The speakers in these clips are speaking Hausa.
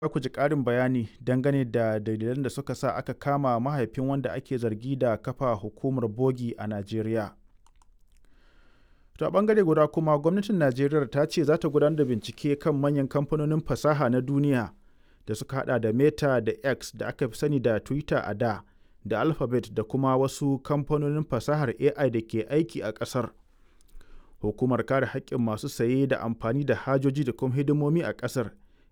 Za ku ji ƙarin bayani dangane da dalilan da suka sa aka kama mahaifin wanda ake zargi da kafa hukumar bogi a Najeriya. To a ɓangare guda kuma gwamnatin Najeriya ta ce za ta gudanar da bincike kan manyan kamfanonin fasaha na duniya da suka hada da Meta da X da aka fi sani da Twitter a da da Alphabet da kuma wasu kamfanonin fasahar AI da ke aiki a ƙasar. Hukumar kare haƙƙin masu saye da amfani da hajoji da kuma hidimomi a ƙasar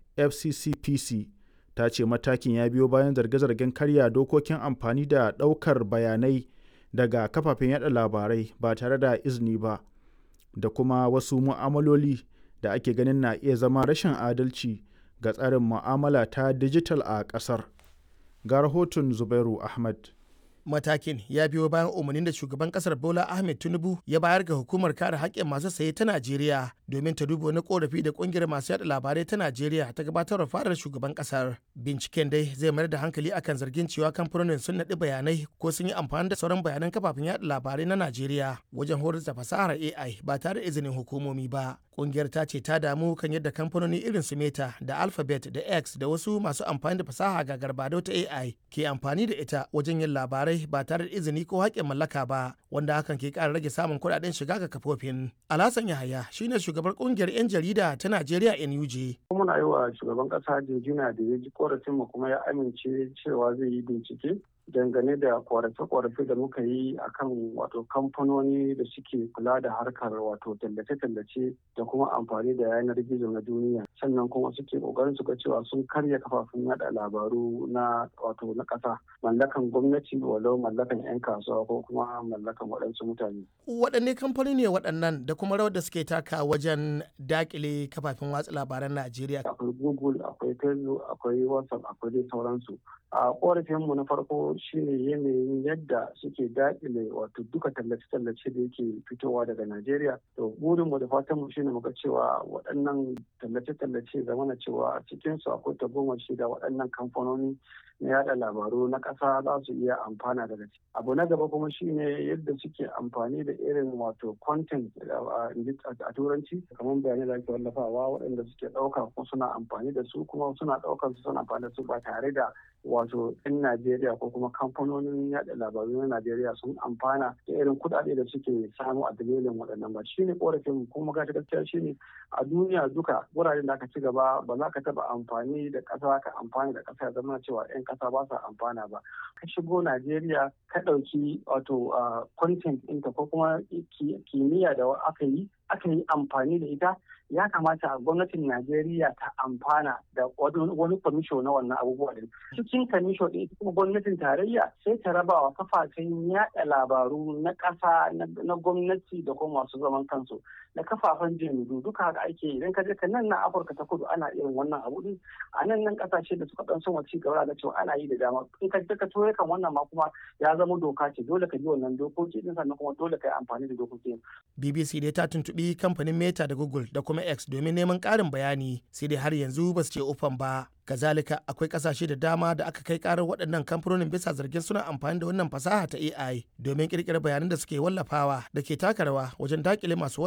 FCCPC ta ce matakin ya biyo bayan zarge-zargen karya dokokin amfani da ɗaukar bayanai daga kafafen yada labarai ba tare da izini ba da kuma wasu mu'amaloli da ake ganin na iya zama rashin adalci ga tsarin mu'amala ta dijital a ƙasar. Ga rahoton Zubairu Ahmad. matakin ya biyo bayan umarnin da shugaban kasar bola ahmed tinubu ya bayar ga hukumar kare haƙƙin masu saye ta najeriya domin ta duba wani korafi da ƙungiyar masu yada labarai ta najeriya ta gabatar fadar shugaban kasar binciken dai zai mayar da hankali akan zargin cewa kamfanonin sun naɗi bayanai ko sun yi amfani da sauran bayanan kafafen yada labarai na najeriya wajen horar da fasahar ai ba tare da izinin hukumomi ba ƙungiyar ta ce ta damu kan yadda kamfanoni irin su meta da alphabet da x da wasu masu amfani da fasaha ga garbado ta ai ke amfani da ita wajen yin labarai ba tare da izini ko haƙƙin mallaka ba wanda hakan ke ƙara rage samun kuɗaɗen shiga ga kafofin. Alhassan Yahaya shine shugabar ƙungiyar 'yan jarida ta Najeriya NUJ. Muna yi wa shugaban ƙasa jinjina da ya ji korafin mu kuma ya amince cewa zai yi bincike dangane da korafe-korafe da muka yi akan wato kamfanoni da suke kula da harkar wato tallace-tallace da kuma amfani da yanar gizo na duniya sannan kuma suke kokarin su ga cewa sun karya kafafun yada labaru na wato na ƙasa mallakan gwamnati walau mallakan 'yan kasuwa ko kuma mallakan waɗansu mutane. waɗanne kamfani ne waɗannan da kuma rawar da suke taka wajen dakile kafafen watsa labaran najeriya akwai google akwai facebook akwai whatsapp akwai dai sauransu a korafinmu na farko shine yanayin yadda suke daƙile wato duka tallace-tallace da yake fitowa daga Najeriya. To burinmu da fatanmu shine muga cewa waɗannan tallace-tallace zamana cewa a cikinsu akwai tagomashi da waɗannan kamfanoni na yada labaru na ƙasa za su iya amfana daga ciki. Abu na gaba kuma shine yadda suke amfani da irin wato content a turanci kamar bayanai da ake wallafawa waɗanda suke ɗauka ko suna amfani da su kuma suna ɗaukar su suna amfani da su ba tare da wato 'yan Najeriya ko kuma kamfanonin yada labaru na Najeriya sun amfana da irin kuɗaɗe da suke samu a dalilin waɗannan ba shine korafin kuma gashi gaskiya shine a duniya duka wuraren da aka ci gaba ba za ka taɓa amfani da ƙasa ka amfani da ƙasa ya zama cewa 'yan ƙasa ba sa amfana ba ka shigo Najeriya ka ɗauki wato content ɗinta ko kuma kimiyya da aka yi aka yi amfani da ita ya kamata gwamnatin Najeriya ta amfana da wani kwamisho na wannan abubuwa din. Cikin kwamisho ɗin kuma gwamnatin tarayya sai ta raba wa kafafen yaɗa labaru na ƙasa na gwamnati da kuma masu zaman kansu na kafafen jami'u duka haka ake idan ka je ka nan na Afirka ta kudu ana irin wannan abu din a nan nan ƙasashe da suka ɗan son ci gaba da cewa ana yi da dama in ka je ka toye kan wannan ma kuma ya zama doka ce dole ka bi wannan dokoki din sannan kuma dole ka yi amfani da dokokin. BBC dai ta tuntuɓi kamfanin Meta da Google da kuma X domin neman ƙarin bayani sai dai har yanzu ba su ce ufan ba. Kazalika akwai ƙasashe da dama da aka kai ƙarar waɗannan kamfanonin bisa zargin suna amfani da wannan fasaha ta AI domin ƙirƙirar bayanan da suke wallafawa da ke taka rawa wajen daƙile masu